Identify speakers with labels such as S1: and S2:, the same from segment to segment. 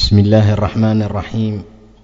S1: بسم الله الرحمن الرحيم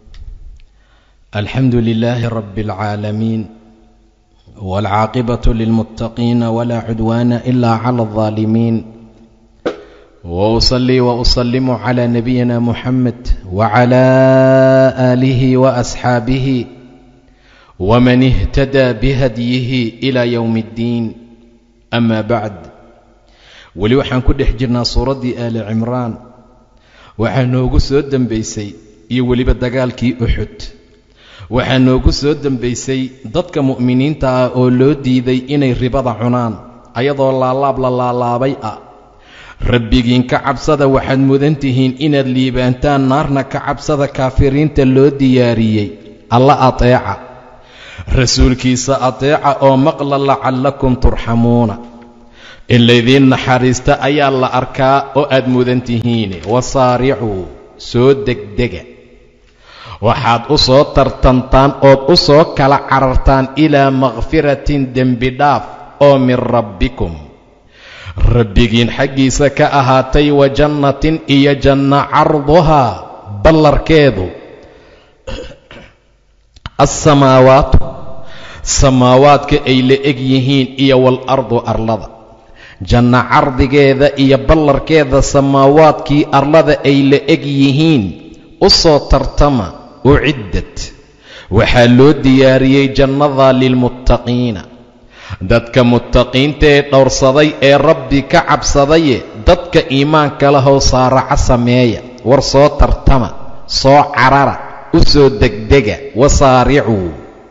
S1: الحمد لله رب العالمين والعاقبة للمتقين ولا عدوان إلا على الظالمين وأصلي وأسلم على نبينا محمد وعلى آله وأصحابه ومن اهتدى بهديه إلى يوم الدين أما بعد weli waxaan ku dhex jirnaa suuraddii aali cimraan waxaa noogu soo dembaysay iyo weliba dagaalkii uxud waxaa noogu soo dembaysay dadka mu'miniinta ah oo loo diiday inay ribada cunaan ayadoo laalaab la laalaabay ah rabbigiin ka cabsada waxaad mudan tihiin inaad liibaantaan naarna ka cabsada kaafiriinta loo diyaariyey alla ateeca rasuulkiisa ateeca oo maqla lacallakum turxamuuna in laydiin naxariista ayaa la arkaa oo aad mudan tihiine wasaaricuu soo degdega waxaad u soo tartantaan ood u soo kala carartaan ilaa makfiratin dembi dhaaf oo min rabbikum rabbigiin xaggiisa ka ahaatay wa jannatin iyo janna carduhaa ballarkeedu alsamaawaatu samaawaadka ay la eg yihiin iyo waalardu arlada janno cardigeeda iyo ballarkeeda samaawaadkii arlada ay la eg yihiin u soo tartama uciddad waxaa loo diyaariyey jannadaa lilmuttaqiina dadka muttaqiinta ee dhowrsaday ee rabbi ka cabsadaye dadka iimaanka lahow saaraca sameeya war soo tartama soo carara u soo degdega wasaaricuu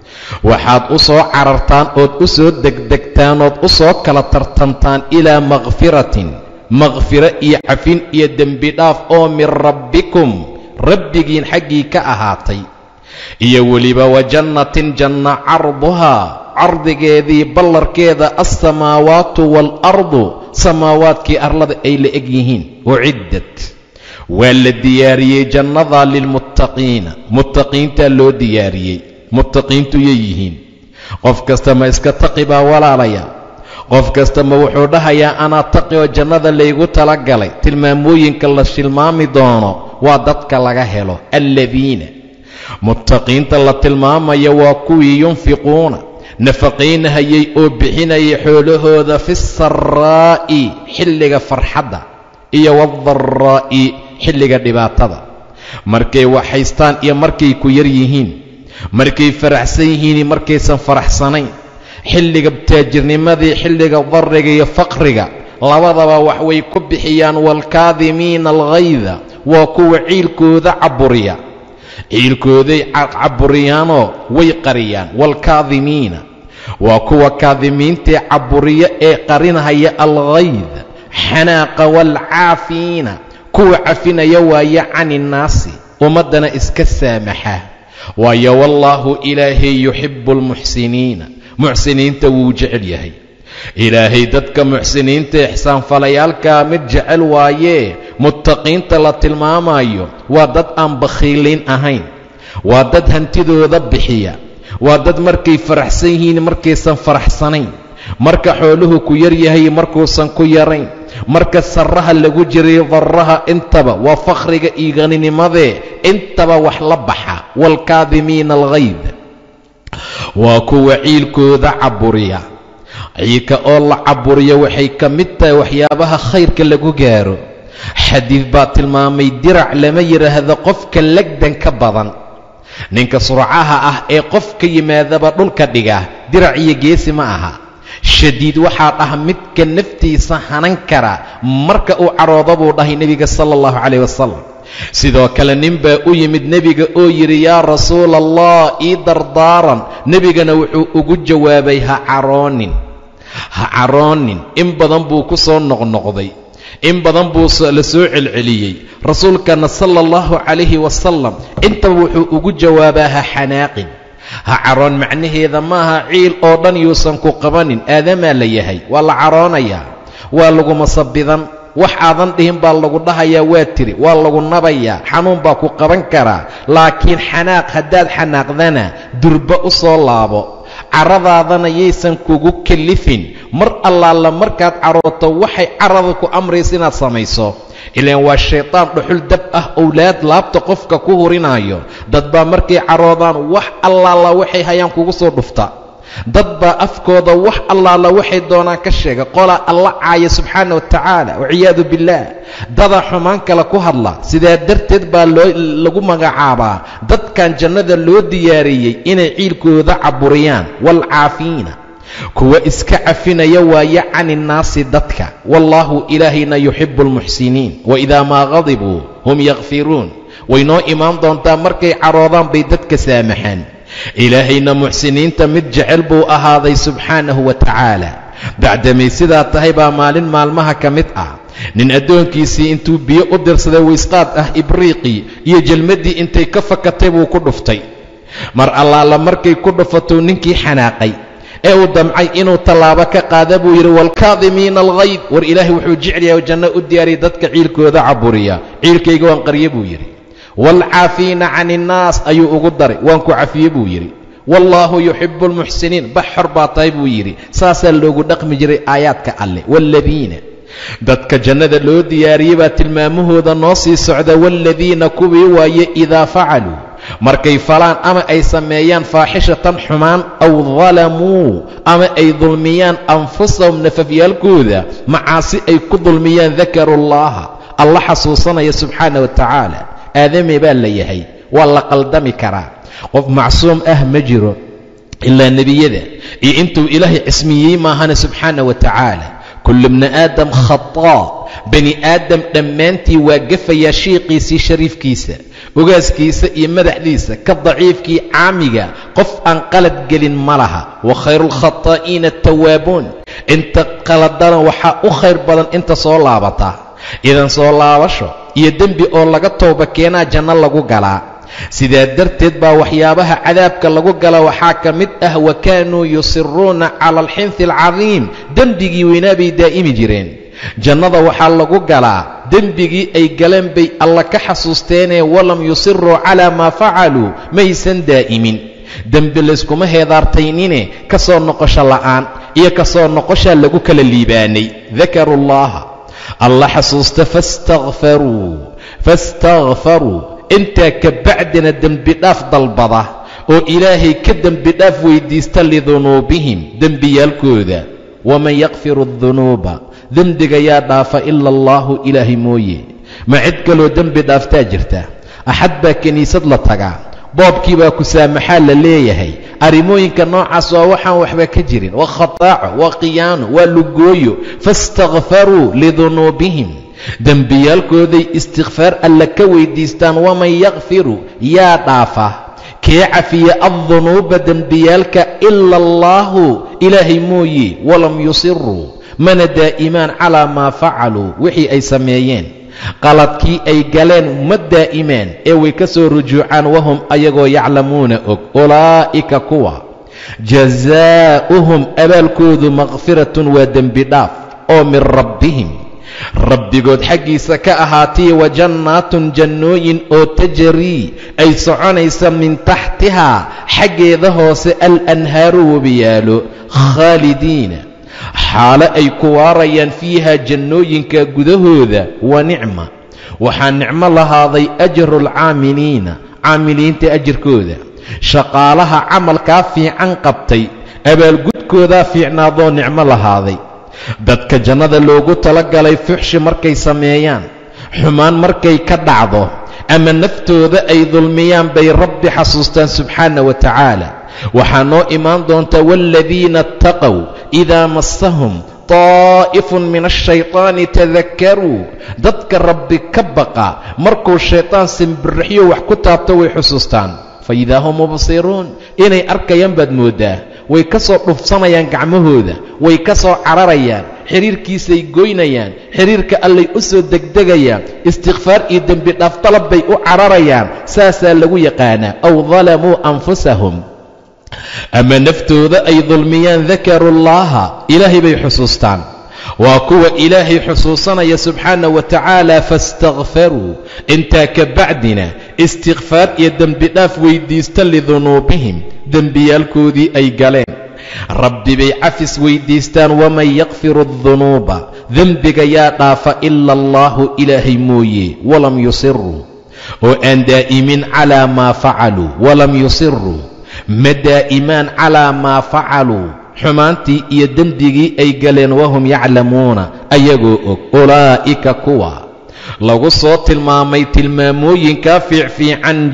S1: waxaad u soo carartaan ood u soo degdegtaan ood u soo kala tartantaan ilaa makfiratin makfiro iyo cafin iyo dembi dhaaf oo min rabbikum rabbigiin xaggii ka ahaatay iyo weliba wa jannatin janna carduhaa cardigeedii ballarkeeda alsamaawaatu waalardu samaawaadkii arlada ay la eg yihiin uciddat waa la diyaariyey jannadaa lilmuttaqiina muttaqiintaa loo diyaariyey muttaqiintu yay yihiin qof kasta ma iska taqi baa walaalaya qof kasta ma wuxuu dhahayaa anaa taqi oo jannada laygu tala galay tilmaamooyinka la tilmaami doono waa dadka laga helo alladiina muttaqiinta la tilmaamaya waa kuwii yunfiquuna nafaqaynahayay oo bixinayay xoolahooda fi saraa'i xilliga farxadda iyo waadaraa'i xilliga dhibaatada markay waxhaystaan iyo markay ku yar yihiin markay faraxsan yihiin markaysan faraxsanayn xilliga taajirnimadii xilliga darriga iyo faqriga labadaba wax way ku bixiyaan waalkaadimiina alghayda waa kuwa ciilkooda caburiya ciilkooday caburiyaanoo way qariyaan waalkaadimiina waa kuwa kaadimiintae caburiya ee qarinhaya alghayd xanaaqa waalcaafiina kuwa cafinaya waaye cani innaasi ummaddana iska saamaxa waayo wallaahu ilaahay yuxibbu almuxsiniina muxsiniinta wuu jecel yahay ilaahay dadka muxsiniinta ixsaanfalayaalkaa mid jecel waayee muttaqiinta la tilmaamayo waa dad aan bakhiiliin ahayn waa dad hantidooda bixiya waa dad markay faraxsan yihiin markaysan faraxsanayn marka xooluhu ku yar yahay markuusan ku yarayn marka sarraha lagu jiray darraha intaba waa fakhriga iyo haninimadee intaba wax la baxa waalkaadimiina alghayd waa kuwa ciilkooda caburiya ciilka oo la caburiya waxay ka mid tahay waxyaabaha khayrka lagu gaaro xadiid baa tilmaamay dirac lama yidhaahdo qofka legdan ka badan ninka surcaha ah ee qof ka yimaadaba dhulka dhiga dirac iyo geesi ma aha shadiid waxaa dhah midka naftiisa hanan kara marka uu caroodo buu dhahay nebiga sala allahu calayh wasalam sidoo kale nin baa u yimid nebiga oo yidhi yaa rasuula allah ii dardaaran nebigana wuxuu ugu jawaabay ha caroonin ha caroonin in badan buu ku soo noqnoqday in badan buu la soo celceliyey rasuulkana sala allahu calayhi wasalam intaba wuxuu ugu jawaabaa ha xanaaqin ha caroon macnaheeda maaha ciil oo dhan yuusan ku qabanin aadamaa la yahay waa la caroonayaa waa lagu masabidan wax aadan dhihin baa lagu dhahayaa waa tiri waa lagu nabayaa xanuun baa ku qaban karaa laakiin xanaaq haddaad xanaaqdana durba u soo laabo caradaadana yaysan kugu kellifin mar allaala markaad carooto waxay carada ku amraysa inaad samayso ilaan waa shaydaan dhuxul dab ah owlaad laabta qofka ku hurinaayo dad baa markay caroodaan wax allaala waxay hayaan kugu soo dhufta dad baa afkooda wax allaala waxay doonaan ka sheega qolaa alla caaya subxaana wa tacaala waciyaadu billaah dadaa xumaan kale ku hadla sidaa darteed baa loo lagu magacaabaa dadkan jannada loo diyaariyey inay ciilkooda caburiyaan waalcaafiina kuwa iska cafinaya waaye cani innaasi dadka wallaahu ilaahayna yuxibu almuxsiniin waidaa maa qadibuu hum yakfiruun way noo imaan doontaa markay caroodaan bay dadka saamaxaan ilaahayna muxsiniinta mid jecel buu ahaaday subxaanahu wa tacaala bacdamay sidaa tahay baa maalin maalmaha ka mid ah nin addoonkiisii intuu biyo u dirsaday waysqaad ah ibriiqii iyo jelmaddii intay ka fakatay buu ku dhuftay mar allaala markay ku dhufatou ninkii xanaaqay ee uu damcay inuu tallaabo ka qaada buu yidhi waalkaadimiina alghayd war ilaahay wuxuu jecel yahay janno u diyaariya dadka ciilkooda caburiya ciilkayga waan qarye buu yidhi waalcaafiina can innaas ayuu ugu daray waan ku cafiye buu yidhi wallaahu yuxibu almuxsiniin bax xor baa tahay buu yidhi saasaa loogu dhaqmi jiray aayaadka alleh waaladiina dadka jannada loo diyaariyey baa tilmaamahooda noo sii socda waaladiina kuwii waaye idaa facaluu markay falaan ama ay sameeyaan faaxishatan xumaan aw dalamuu ama ay dulmiyaan anfusahum nafafyaalkooda macaasi ay ku dulmiyaan dakaru llaha alla xasuusanaya subxaana wa tacaala aadame baa la yahay waa la qaldami karaa qof macsuum ah ma jiro ilaa nebiyada iyo intuu ilaahay cismiyey maahana subxaana wa tacaala kullu bni aadam khataa bani aadam dhammaantii waa gafayaa shiiqiisii shariifkiisa ogaaskiisa iyo madaxdiisa ka daciifkii caamiga qof aan qalad gelin ma laha wa khayru lkhataa'iina atawaabuun inta qaladana waxaa u khayr badan inta soo laabata idan soo laabasho iyo dembi oo laga tooba keenaa janno lagu galaa sidaa darteed baa waxyaabaha cadaabka lagu gala waxaa ka mid ah wa kaanuu yusiruuna cala alxinfi alcadiim dembigii weynaa bay daa'imi jireen jannada waxaa lagu galaa dembigii ay galeen bay alla ka xasuusteenee walam yusiruu calaa maa facaluu maysan daa'imin dembi layskuma heedaartaynine ka soo noqosho la'aan iyo ka soo noqoshaa lagu kala liibaanay dakaru llaha alla xasuusta faistakfaruu faistakfaruu intaa ka bacdina dembidhaaf dalbada oo ilaahay ka dembidhaaf weyddiista lidunuubihim dembiyaalkooda waman yakfiru adunuuba dembiga yaa dhaafa ila allaahu ilaahay mooye ma cid kaloo dembi dhaaftaa jirta axad baa kiniisad la tagaa boobkii baa ku saamaxaa la leeyahay arrimooyinka noocaas waa waxaan waxba ka jirin waa khataaco waa khiyaano waa lugooyo faistakfaruu lidunuubihim dembiyaalkooday istikfaar alla ka weyddiistaan waman yakfiru yaa dhaafa kee cafiya addunuuba dembiyaalka ila allaahu ilaahay mooye walam yusiruu mana daa'imaan calaa maa facaluu wixii ay sameeyeen qaladkii ay galeen ma daa'imaan ee way ka soo rujuucaan wahum ayagoo yaclamuuna og ulaa'ika kuwa jazaa'uhum abaalkoodu makfiratun waa dembi dhaaf oo min rabbihim rabbigood xaggiisa ka ahaatay wa jannaatun jannooyin oo tajarii ay soconaysa min taxtihaa xaggeeda hoose alanhaaru webiyaalo khaalidiina xaalo ay ku waarayaan fiiha jannooyinka gudahooda wa nicma waxaa nicmo lahaaday ajru alcaamiliina caamiliinta ajirkooda shaqaalaha camalkaa fiican qabtay abaalgudkoodaa fiicnaadoo nicmo lahaaday dadka jannada loogu talagalay fuxshi markay sameeyaan xumaan markay ka dhacdo ama naftooda ay dulmiyaan bay rabbi xasuustaan subxaana wa tacaala waxaa noo imaan doonta waaladiina attaqow idaa massahum taa'ifun min ashaytaani tadakkaruu dadka rabbi ka baqa markuu shaytaan simbirixyo wax ku taabto way xusuustaan fa idaa hum mubsiruun inay arkayaan baad mooddaa way ka soo dhufsanayaan gacmahooda way ka soo cararayaan xidhiirkiisay goynayaan xidhiirka allay u soo degdegayaan istikfaar iyo dembi dhaaf dalab bay u cararayaan saasaa lagu yaqaanaa aw dalamuu anfusahum ama naftooda ay dulmiyaan dakaruu llaaha ilaahay bay xusuustaan waa kuwa ilaahay xusuusanaya subxaana wa tacaala faistakfaruu intaa ka bacdina istikfaar iyo dembidhaaf weyddiista lidunuubihim dembiyaalkoodii ay galeen rabbi bay cafis weyddiistaan waman yakfiru adunuuba dembiga yaa dhaafa ila allaahu ilaahay mooye walam yusiruu oo aan daa'imin calaa maa facaluu walam yusiruu ma daa'imaan calaa maa facaluu xumaantii iyo dembigii ay galeen wahum yaclamuuna ayagoo og ulaa'ika kuwa lagu soo tilmaamay tilmaamooyinkaa fiicfiican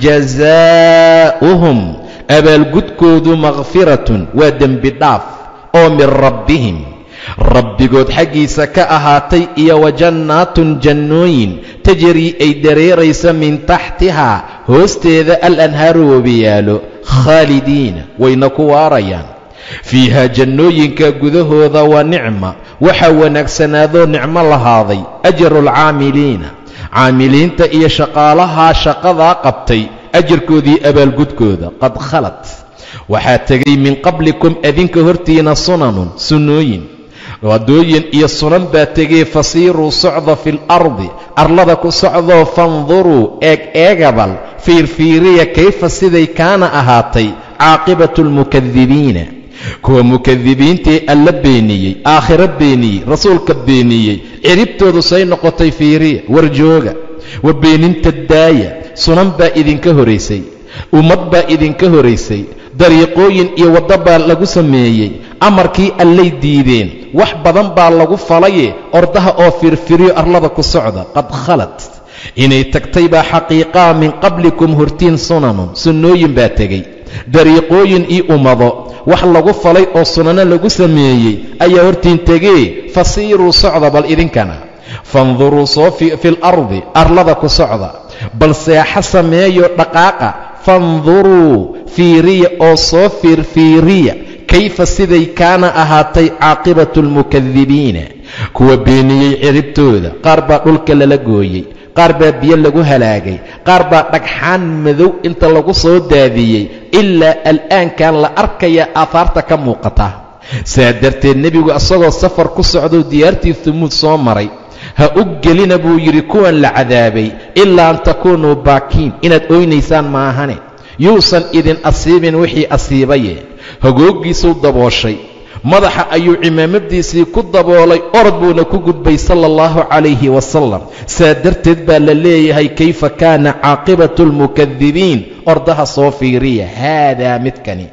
S1: jazaa'uhum abaalgudkoodu makhfiratun waa dembi dhaaf oo min rabbihim rabbigood xaggiisa ka ahaatay iyo wa jannaatun jannooyin tajrii ay dareeraysa min taxtihaa hoosteeda al anhaaru wabiyaalo khaalidiina wayna ku waarayaan fiihaa jannooyinka gudahooda waa nicma waxaa wanaagsanaadoo nicmo lahaaday ajaru alcaamiliina caamiliinta iyo shaqaalahaa shaqadaa qabtay ajarkoodii abaalgudkooda qad khalad waxaa tegay min qablikum adinka hortiina sunanun sunnooyin waddooyin iyo sunan baa tegey fasiiruu socda fi lardi arlada ku socdoo fanduruu eeg eegabal fiirfiiriya kayfa siday kaana ahaatay caaqibatu almukadibiina kuwa mukadibiintii alla beeniyey aakhiro beeniyey rasuulka beeniyey ciribtoodu say noqotay fiiriya warjooga wa beeninta daaya sunan baa idinka horaysay ummad baa idinka horaysay dariiqooyin iyo waddo baa lagu sameeyey amarkii allay diideen wax badan baa lagu falaye ordaha oo firfiriyo arlada ku socda qad khalad inay tagtay baa xaqiiqaa min qablikum hortiin sunanun sunnooyin baa tegey dariiqooyin io ummado wax lagu falay oo sunano lagu sameeyey ayaa hortiin tegee fasiiruu socda bal idinkana fanduruu soo fil ardi arlada ku socda bal seexa sameeyo dhaqaaqa fanduruu fiiriya oo soo fiirfiiriya kayfa siday kaana ahaatay caaqibatu almukadibiina kuwa beeniyey ciribtooda qaar baa dhulka lala gooyey qaar baa biyo lagu halaagay qaar baa dhagxaan madow inta lagu soo daadiyey ilaa al'aankan la arkaya aahaarta ka muuqata saa darteed nebigu isagoo safar ku socdou diyaartii humuud soo maray ha u gelina buu yidhi kuwan la cadaabay ilaa an takuunuu baakiin inaad oynaysaan maahane yuusan idin asiibin wixii asiibaye hagooggiisuu dabooshay madaxa ayuu cimaamadiisii ku daboolay orod buuna ku gudbay sala allahu calayhi wasalam saa darteed baa la leeyahay kayfa kaana caaqibatu almukadibiin ordaha soo fiiriya haadaa midkani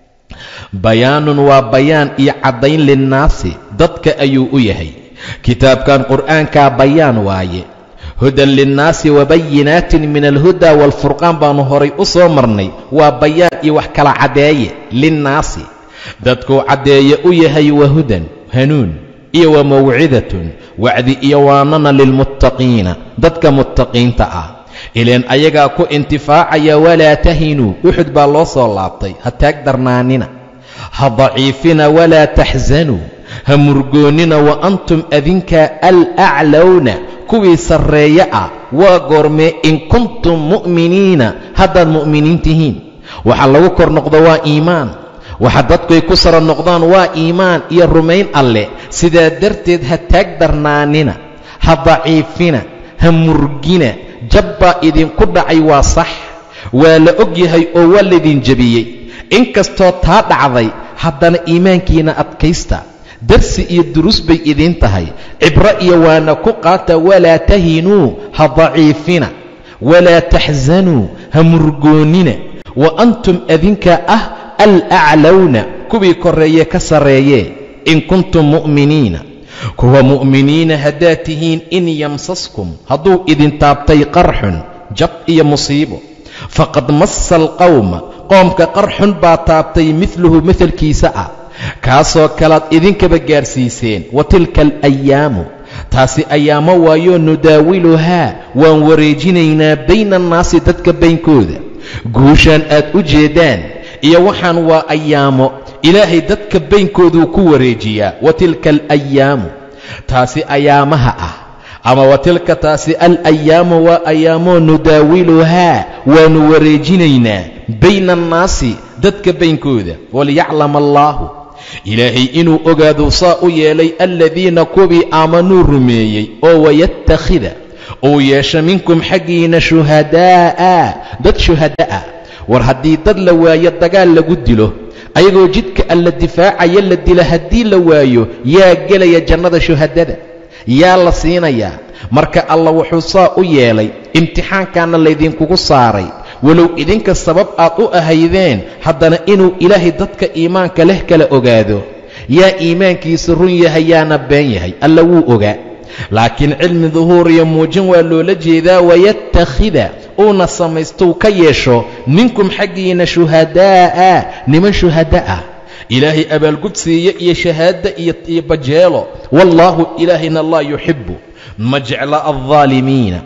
S1: bayaanun waa bayaan iyo caddayn linnaasi dadka ayuu u yahay kitaabkan qur'aankaa bayaan waaye hudan linnaasi wabayinaatin min alhuda waalfurqaan baannu horay u soo marnay waa bayaan iyo wax kala caddeeye linnaasi dadkuu caddeeye u yahay wa hudan hanuun iyo wa mawcidatun wacdi iyo waanana lilmuttaqiina dadka muttaqiinta ah ileen ayagaa ku intifaacaya walaa tahinuu uxud baa loo soo laabtay ha taag darnaanina ha daciifina walaa taxsanuu ha murgoonnina wa antum adinka alaclowna kuwii sarreeye ah waa goormee in kuntum mu'miniina haddaad mu'miniin tihiin waxa lagu kor noqdo waa iimaan waxa dadkuay ku sara noqdaan waa iimaan iyo rumayn alleh sidaa darteed ha taag darnaanina ha daciifina ha murgina jabbaa idinku dhacay waa sax waa la og yahay oo waa laydin jebiyey inkastoo taa dhacday haddana iimaankiina adkaysta darsi iyo duruus bay idiin tahay cibro iyo waana ku qaata walaa tahinuu ha daciifina walaa taxsanuu ha murgoonnina wa antum adinka ah alaclowna kuwii korreeye ka sarreeyee in kuntum mu'miniina kuwa mu'miniina haddaad tihiin in yamsaskum hadduu idin taabtay qarxun jab iyo musiibo faqad massa alqawma qoomka qarxun baa taabtay midluhu mahalkiisa ah kaasoo kalaad idinkaba gaarsiiseen wa tilka alayaamu taasi ayaamo waayoo nudaawiluhaa waan wareejinaynaa bayna annaasi dadka baynkooda guushaan aad u jeeddaan iyo waxaan waa ayaamo ilaahay dadka baynkooduu ku wareejiyaa wa tilka alayaamu taasi ayaamaha ah ama wa tilka taasi alayaamu waa ayaamoo nudaawiluhaa waannu wareejinaynaa bayna annaasi dadka baynkooda waliyaclama allaahu ilaahay inuu ogaaduu saa u yeelay aladiina kuwii aamanuu rumeeyey oo wayattakhida uu yeesha minkum xaggiina shuhadaa'a dad shuhada'a war haddii dad la waayo dagaal lagu dilo ayagoo jidka alla difaacaya la dila haddii la waayo yaa gelaya jannada shuhadada yaa la siinayaa marka alla wuxuu saa u yeelay imtixaankaana laydinkugu saaray walow idinka sabab aad u ahaydeen haddana inuu ilaahay dadka iimaanka leh kala ogaado yaa iimaankiisa run yahay yaana been yahay alla wuu ogaa laakiin cilmi duhuur iyo muujin waa loola jeedaa wayattakhida uuna samaystow ka yeesho minkum xaggiina shuhadaa'a niman shuhada ah ilaahay abaalgud siiye iyo shahaada iyo bajeelo wallaahu ilaahayna laa yuxibbu ma jecla aldaalimiina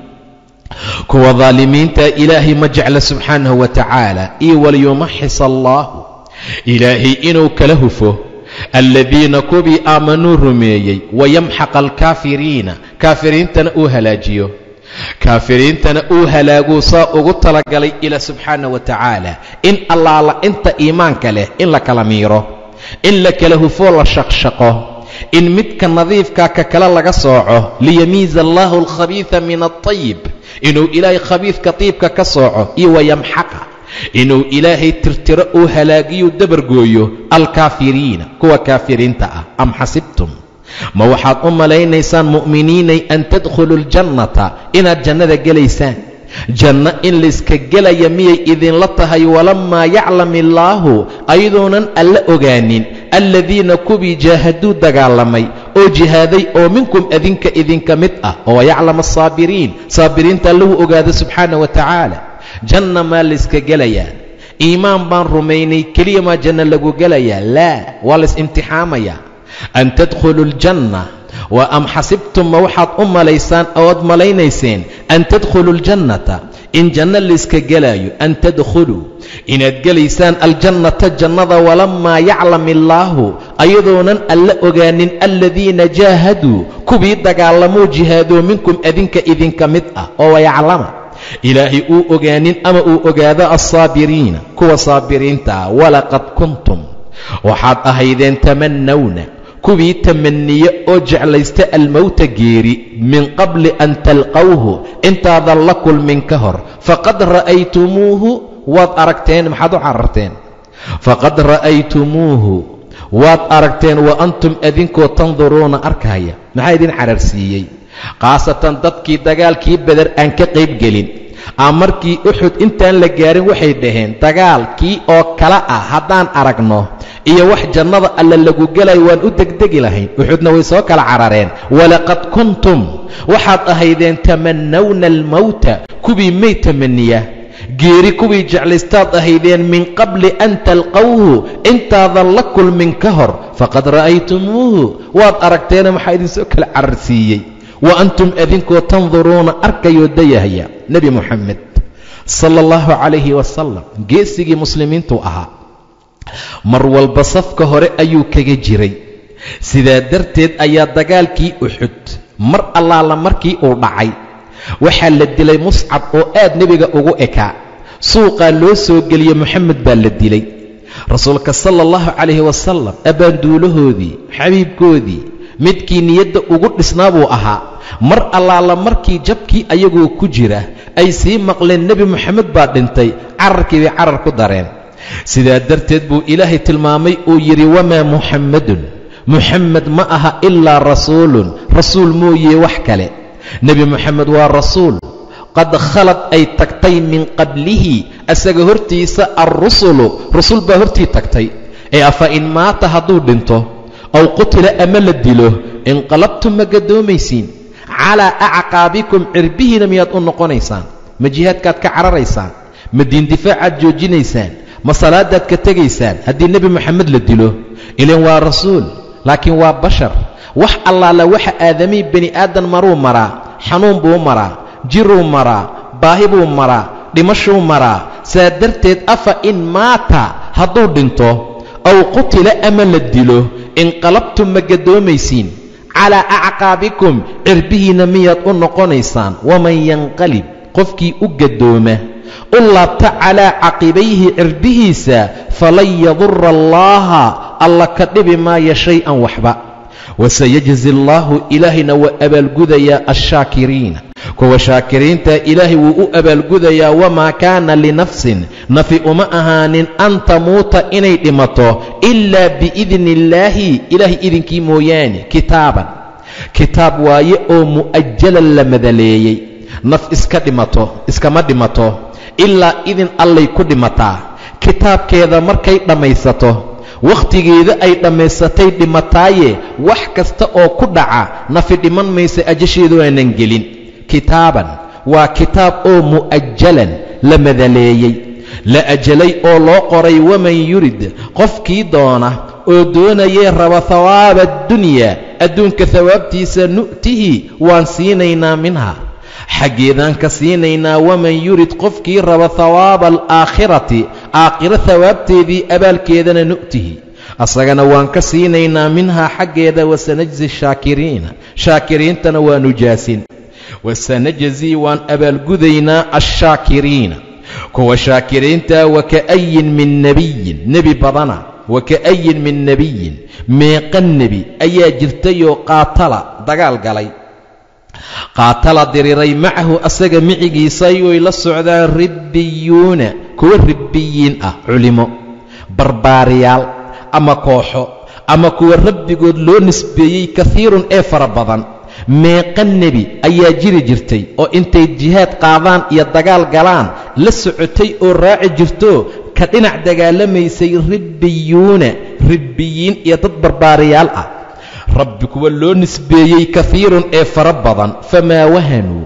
S1: kuwa daalimiinta ilaahay ma jecla subxaanahu wa tacaala iyo waliyumaxis allaahu ilaahay inuu kala hufo aladiina kubii aamanuu rumeeyey wayamxaq alkaafiriina kaafiriintana uu halaajiyo kaafiriintana uu halaaguu saa ugu talagalay ilaa subxaana wa tacaala in allaala inta iimaanka leh in la kala miiro in la kala hufoo la shaqshaqo in midka nadiifkaa ka kale laga sooco liyamiiza allaahu alkhabiida min altayib inuu ilaahay khabiidka tiibka ka sooco iyo wayamxaqa inuu ilaahay tirtiro uu halaagiyuu dabargooyo alkaafiriina kuwa kaafiriinta ah am xasibtum ma waxaad u malaynaysaan mu'miniinay an tadkhuluu aljannata inaad jannada gelaysaan janno in layska gelaya miyay idinla tahay walammaa yaclam illaahu ayadoonan alla ogaanin aladiina kuwii jaahaduu dagaalamay oo jihaaday oo minkum adinka idinka mid ah oo yaclam asaabiriin saabiriinta allahu ogaada subxaana wa tacaala janna maa layska gelayaa iimaan baan rumaynay keliya maa janno lagu gelayaa laa waa lays imtixaamayaa an tadkhuluu aljanna wa am xasibtum ma waxaad u malaysaan ood malaynayseen an tadkhuluu aljannata in janno layska gelaayo an tadkhuluu inaad gelaysaan aljannata jannada walammaa yaclam illaahu ayadoonan alla ogaanin aladiina jaahaduu kuwii dagaalamuu jihaadoo minkum adinka idinka mid ah oo wayaclama ilaahay uu ogaanin ama uu ogaado alsaabiriina kuwa saabiriinta ah walaqad kuntum waxaad ahaydeen tamannawna kuwii tamaniye oo jeclaysta almowta geeri min qabli an talqawhu intaadan la kulmin ka hor faqad ra'aytumuuhu waad aragteen maxaad u cararteen faqad ra'aytumuuhu waad aragteen wa antum adinkoo tanduruuna arkaya maxaa idin cararsiiyey khaasatan dadkii dagaalkii beder aan ka qaybgelin aa markii uxud intaan la gaarin waxay dhaheen dagaalkii oo kale ah haddaan aragno iyo wax jannada alla lagu gelay waan u degdegi lahayn uxudna way soo kala carareen walaqad kuntum waxaad ahaydeen tamannawna almowta kuwii may tamaniya geeri kuwii jeclaystaad ahaydeen min qabli an talqawhu intaadan la kulmin ka hor faqad ra'aytumuuhu waad aragteena maxaa idinsoo kala cararsiiyey wa antum adinkoo tanduruuna arkayoo dayahaya nebi moxamed sala allahu calayhi wasalam geesigii muslimiintuu ahaa mar walba safka hore ayuu kaga jiray sidaa darteed ayaa dagaalkii uxud mar allaala markii uu dhacay waxaa la dilay muscab oo aad nebiga ugu ekaa suuqaa loo soo geliyey moxamed baa la dilay rasuulka sala allahu calayhi wasalam abbaanduulahoodii xabiibkoodii midkii niyadda ugu dhisnaa buu ahaa mar allaala markii jabkii ayagoo ku jira ay sii maqleen nebi moxamed baa dhintay cararkii bay carar ku dareen sidaa darteed buu ilaahay tilmaamay uu yidhi wamaa muxammadun muxammed ma aha ilaa rasuulun rasuul mooye wax kale nebi moxamed waa rasuul qad khalad ay tagtay min qablihi asaga hortiisa alrusulu rusul baa hortii tagtay ee afa in maata hadduu dhinto aw qutila ama la dilo inqalabtum ma gadoomaysiin calaa acqaabikum cirbihiina miyaad u noqonaysaan ma jihaadkaad ka cararaysaan ma diindifaacaad joojinaysaan ma salaadaad ka tegaysaan haddii nebi moxamed la dilo ilan waa rasuul laakiin waa bashar wax allaala waxa aadamihii bani aadan maruu maraa xanuun buu maraa jiruu maraa baahi buu maraa dhimashuu maraa saa darteed afa in maata hadduu dhinto aw qutila ama la dilo inqalabtum ma gadoomaysiin calaa acqaabikum cirbihiinna miyaad u noqonaysaan waman yanqalib qofkii u gadooma u laabta calaa caqibayhi cirbihiisa falan yadura allaaha alla ka dhibi maaya shay-an waxba wasayajzi allaahu ilaahayna waa abaalgudayaa alshaakiriina kuwa shaakiriinta ilaahay wuu u abaalgudayaa wamaa kaana linafsin nafi uma ahaanin an tamuuta inay dhimato ilaa biidni illaahi ilaahay idinkii mooyaane kitaaban kitaab waaye oo mu'ajalan la madaleeyey naf iska dhimato iskama dhimato ilaa idin allay ku dhimataa kitaabkeeda markay dhammaysato wakhtigeeda ay dhammaysatay dhimataaye wax kasta oo ku dhaca nafi dhiman maysa ajasheedu aanan gelin kitaaban waa kitaab oo mu'ajalan la madaleeyey la ajalay oo loo qoray waman yurid qofkii doona oo doonayee raba hawaaba addunya adduunka hawaabtiisa nu'tihi waan siinaynaa minha xaggeedaan ka siinaynaa waman yurid qofkii raba hawaaba alaakhirati aakhiro hawaabteedii abaalkeedana nu'tihi asagana waan ka siinaynaa minhaa xaggeeda wasanajzi shaakiriina shaakiriintana waanu jaasin wasanajzii waan abaalgudaynaa alshaakiriina kuwa shaakiriinta waka'ayin min nebiyin nebi badana waka'ayin min nebiyin meeqa nebi ayaa jirtayoo qaatala dagaal galay qaatala diriray macahu asaga micigiisa ayuy la socdaan ribbiyuuna kuwa ribbiyiin ah culimo barbaariyaal ama kooxo ama kuwa rabbigood loo nisbeeyey kahiirun ee fara badan meeqa nebi ayaa jiri jirtay oo intay jihaad qaadaan iyo dagaal galaan la socotay oo raaci jirto ka dhinac dagaalamaysay ribbiyuuna ribbiyiin iyo dad barbaariyaal ah rabbi kuwa loo nisbeeyey kahiirun ee fara badan famaa wahanuu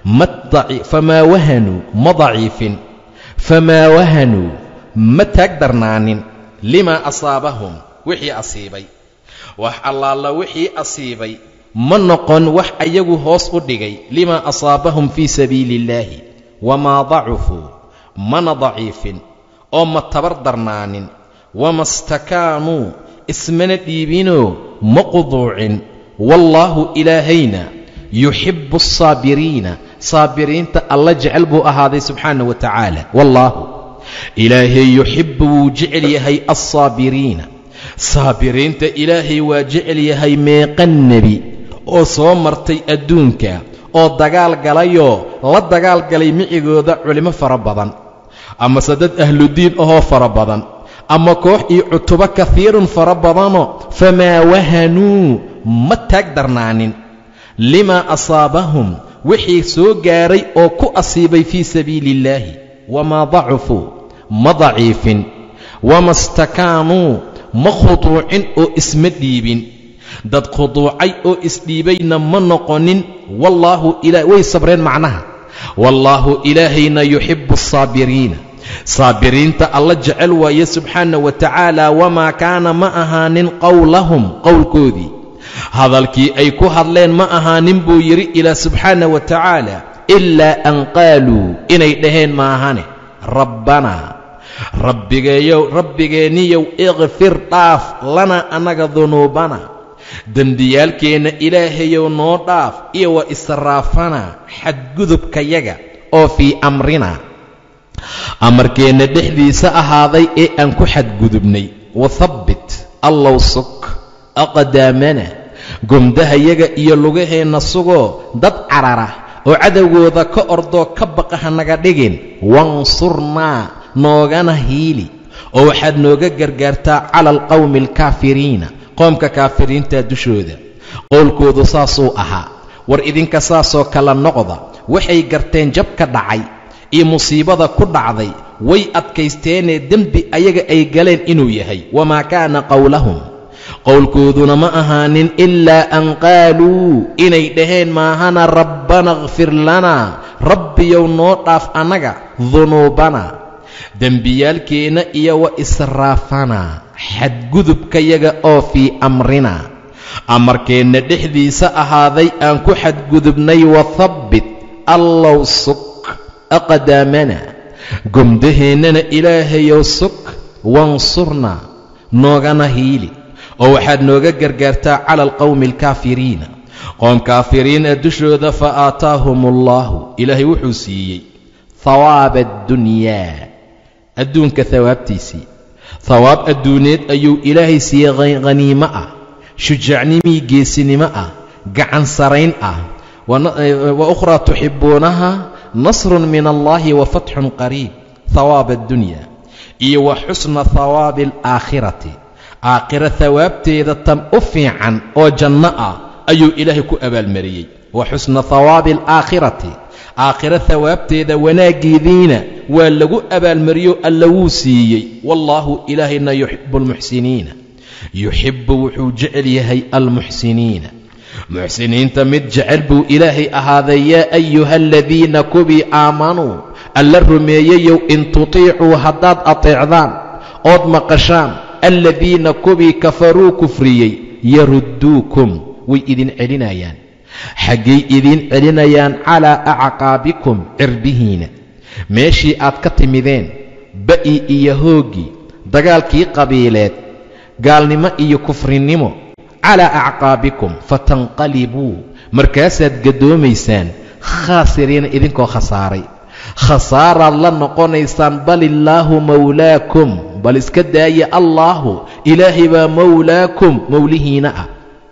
S1: famaa wahanuu ma daciifin famaa wahanuu ma taag darnaanin limaa asaabahum wixii asiibay wax allaala wixii asiibay ma noqon wax ayagu hoos u dhigay limaa asaabahum fii sabiili illaahi wamaa dacufuu mana daciifin oo ma tabar darnaanin wama stakaanuu ismana dhiibinoo ma quduucin wallaahu ilaahayna yuxibbu asaabiriina saabiriinta alla jecel buu ahaaday subxaana wa tacaala wallaahu ilaahay yuxibbu wuu jecel yahay alsaabiriina saabiriinta ilaahay waa jecel yahay meeqa nebi oo soo martay adduunka oo dagaal galayoo la dagaal galay micigooda culimo fara badan amase dad ahludiin ahoo fara badan ama koox iyo cutubo kahiirun fara badanoo famaa wahanuu ma taag darnaanin limaa asaabahum wixii soo gaaray oo ku asiibay fii sabiili illaahi wamaa dacufuu ma daciifin wama stakaanuu ma khuduucin oo isma dhiibin dad khuduucay oo isdhiibayna ma noqonin wallaahu way sabreen macnaha wallaahu ilaahayna yuxibbu asaabiriina saabiriinta alla jecel waaye subxaana wa tacaala wamaa kaana ma ahaanin qowlahum qowlkoodii hadalkii ay ku hadleen ma ahaanin buu yidhi ilaa subxaana wa tacaala ilaa an qaaluu inay dhaheen maahane rabbanaa rabbigeeyow rabbigeenniyow ikfir dhaaf lana annaga dunuubana dembiyaalkeenna ilaahayow noo dhaaf iyo wa israafana xadgudubkayaga oo fii amrina amarkeenna dhexdiisa ahaaday ee aan ku xadgudubnay wathabbit allow sug aqdaamana gomdahayaga iyo lugaheenna sugoo dad carara oo cadowgooda ka ordoo ka baqa hanaga dhigin wansurnaa noogana hiili oo waxaad nooga gargaartaa cala alqawmi alkaafiriina qoomka kaafiriinta dushooda qowlkoodu saasuu ahaa war idinka saasoo kala noqda waxay garteen jab ka dhacay iyo musiibada ku dhacday way adkaysteenee dembi ayaga ay galeen inuu yahay wamaa kaana qowlahum qowlkooduna ma ahaanin ilaa an qaaluu inay dhaheen maahana rabbana kfir lanaa rabbiyow noo dhaaf annaga dunuubana dembiyaalkeenna iyo wa israafanaa xadgudubkayaga oo fii amrina amarkeenna dhexdiisa ahaaday aan ku xadgudubnay wathabbit allow sug aqdaamana gomdaheennana ilaahayow sug wansurna noogana hiili oo waxaad nooga gargaartaa cala alqawmi alkaafiriina qoom kaafiriina dushooda fa aataahum allaahu ilaahay wuxuu siiyey hawaaba addunyaa adduunka hawaabtiisii hawaab adduuneed ayuu ilaahay siiyey khaniimo ah shujaacnimii geesinimo ah gacan sarayn ah wa ukhraa tuxibbuunaha nasrun min allaahi wa fatxun qariib hawaaba addunya iyo wa xusna hawaabi alaakhirati aakhiro hawaabteeda tan u fiican oo janno ah ayuu ilaahay ku abaalmariyey wa xusna hawaabi alaakhirati aakhiro hawaabteeda wanaaggeediina waa lagu abaalmariyo alla wuu siiyey wallaahu ilaahayna yuxibu almuxsiniina yuxibbu wuxuu jecel yahay almuxsiniina muxsiniinta mid jecel buu ilaahay ahaaday yaa ayuha aladiina kubii aamanuu alla rumeeyeyow in tutiicuu haddaad ateecdaan ood maqashaan aladiina kubii kafaruu kufriyey yarudduukum way idin celinayaan xaggay idiin celinayaan calaa acqaabikum cirbihiina meeshii aad ka timideen ba'i iyo hooggii dagaalkii qabiileed gaalnimo iyo kufrinimo calaa acqaabikum fatanqalibuu markaasaad gaddoomaysaan khaasiriina idinkoo khasaaray khasaaraad la noqonaysaan bal illaahu mawlaakum bal iska daaya allaahu ilaahay baa mawlaakum mowlihiina ah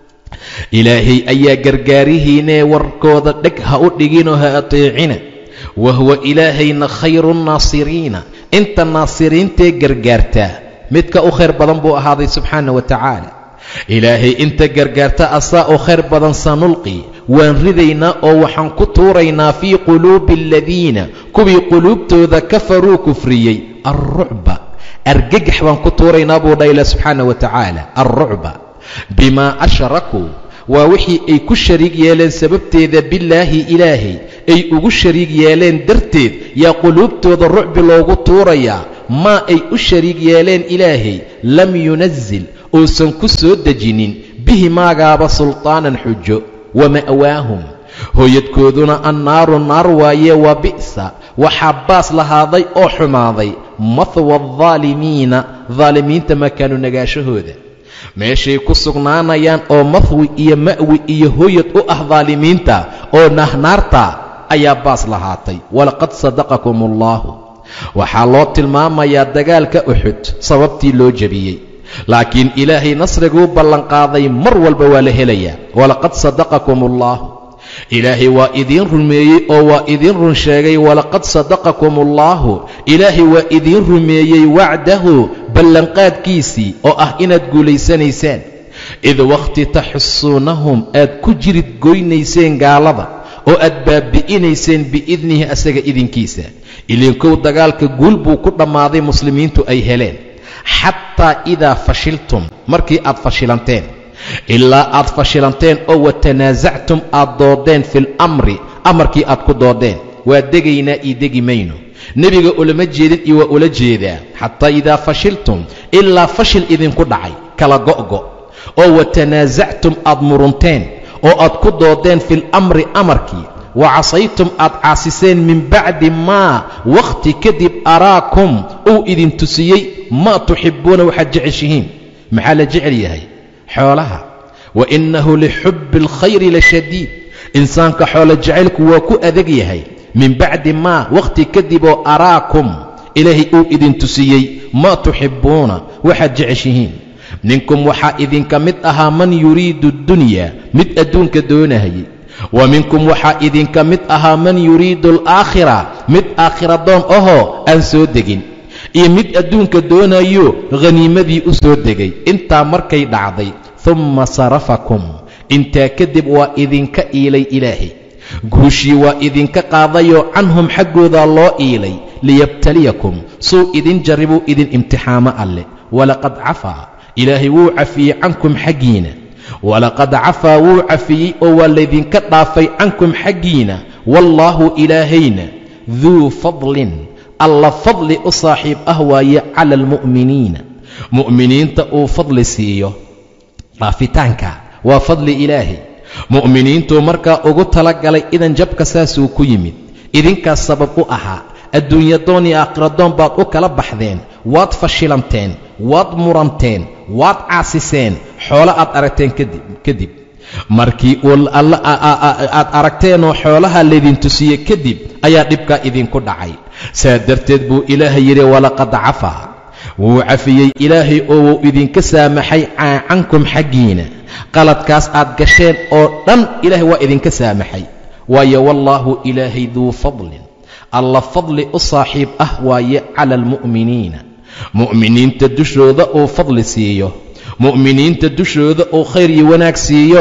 S1: ilaahay ayaa gargaarihiinee warkooda dheg ha u dhiginoo ha ateecina wa huwa ilaahayna khayru nnaasiriina inta naasiriintee gargaartaa midka u khayr badan buu ahaaday subxaana wa tacaala ilaahay inta gargaarta asaa u khayr badan sanulqi waan ridaynaa oo waxaan ku tuuraynaa fii quluubi aladiina kuwii quluubtooda kafaruu kufriyey alrucba argagax baan ku tuuraynaa buu dha ilah subxaana wa tacaala alrucba bimaa ashrakuu waa wixii ay ku shariig yeeleen sababteeda bilaahi ilaahay ay ugu shariig yeeleen darteed yaa quluubtooda rucbi loogu tuurayaa maa ay u shariig yeeleen ilaahay lam yunazil uusan ku soo dejinin bihi maagaaba sultaanan xujo wa ma'waahum hooyadkooduna annaaru naar waaye wa bi'sa waxaa baas lahaaday oo xumaaday mahwa aldaalimiina daalimiinta makaanu nagaashahooda meeshay ku sugnaanayaan oo mahwi iyo ma'wi iyo hooyad u ah daalimiinta oo nahnaarta ayaa baas lahaatay walaqad sadaqakum allaahu waxaa loo tilmaamayaa dagaalka uxud sababtii loo jebiyey laakiin ilaahay nasriguu ballanqaaday mar walba waa la helayaa walaqad sadaqakum allaahu ilaahay waa idiin rumeeyey oo waa idiin run sheegay walaqad sadaqakum allaahu ilaahay waa idiin rumeeyey wacdahu ballanqaadkiisii oo ah inaad guulaysanaysaan id wakhti taxusuunahum aad ku jirid goynayseen gaalada oo aad baabi'inayseen biidnihi asaga idinkiisa ilinkow dagaalka guul buu ku dhammaaday muslimiintu ay heleen xataa idaa fashiltum markii aad fashilanteen ilaa aad fashilanteen oo watanaasactum aad doodeen fil amri amarkii aad ku doodeen waa degaynaa io degi mayno nebiga ulama jeedin iyo waa ula jeedaa xataa idaa fashiltum ilaa fashil idinku dhacay kala go'go oo watanaasactum aad murunteen oo aad ku doodeen fil amri amarkii wa casaytum aad caasiseen min bacdi maa wakhti kadib araakum uu idin tusiyey maa tuxibbuuna waxaad jeceshihiin maxaa la jecel yahay xoolaha wa innahu lixubbi alkhayri la shadiid insaanka xoolo jacaylku waa ku adag yahay min bacdi maa wakhti kadib oo araakum ilaahay uu idin tusiyey maa tuxibbuuna waxaad jeceshihiin minkum waxaa idinka mid ahaa man yuriidu addunya mid adduunka doonahayay wa minkum waxaa idinka mid ahaa man yuriidu alaakhira mid aakhira doon ahoo aan soo degin iyo mid adduunka doonayo khaniimadii u soo degay intaa markay dhacday humma sarafakum intaa kadib waa idinka iilay ilaahay guushii waa idinka qaadayoo canhum xaggoodaa loo iilay liyabtaliyakum suu idin jarribuu idin imtixaamo alleh walaqad cafaa ilaahay wuu cafiyey cankum xaggiina walaqad cafaa wuu cafiyey oo waa laydinka dhaafay cankum xaggiina wallaahu ilaahayna duu fadlin alla fadli u saaxiib ah waaye cala almu'miniina mu'miniinta uu fadli siiyo dhaafitaanka waa fadli ilaahay mu'miniintuu markaa ugu tala galay idan jabka saasuu ku yimid idinkaas sabab u ahaa adduunyadoon iyo aakhiradoon baad u kala baxdeen waad fashilanteen waad muranteen waad caasiseen xoolo aad aragteen kadib markii uu alla aad aragteenoo xoolaha laydin tusiye kadib ayaa dhibkaa idinku dhacay saa darteed buu ilaahay yidhi walaqad cafaa wuu cafiyey ilaahay oo wuu idinka saamaxay cankum xaggiina qaladkaas aad gasheen oo dhan ilaahay waa idinka saamaxay waayo wallaahu ilaahay duu fadlin alla fadli u saaxiib ah waaye cala almu'miniina mu'miniinta dushooda uu fadli siiyo mu'miniinta dushooda uu khayr iyo wanaag siiyo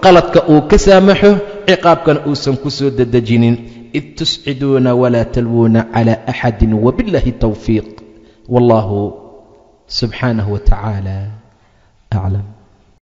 S1: qaladka uu ka saamaxo ciqaabkana uusan ku soo dedejinin id tusciduuna walaa talwuuna cala axadi wabiاllahi towfiiq wallahu subxaanaه wa tacaala aclam